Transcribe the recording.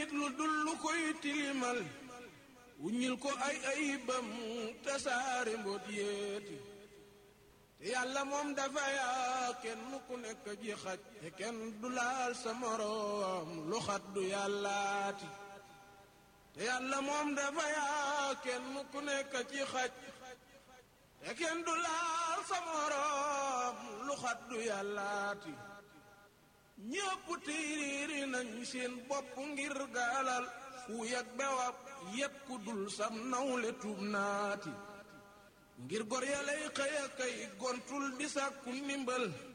nit lu dul lu koy tilimal wuññil ko ay ayibam tasaare mboot yéeti te yàlla moom dafa yaa kenn ku nekk ji xaj te kenn du laal sa moroom lu xat du yàllaati te yàlla moom dafa yaa kenn ku nekk ci xaj te kenn du laal sa moroom lu xat du yàllaati ñépp tiiriiri nañ seen bopp ngir gaalal fu yag bewab yépp ku dul sam nawle tuub naati ngir gor yalay xëy a kay gontul di sàkku ndimbal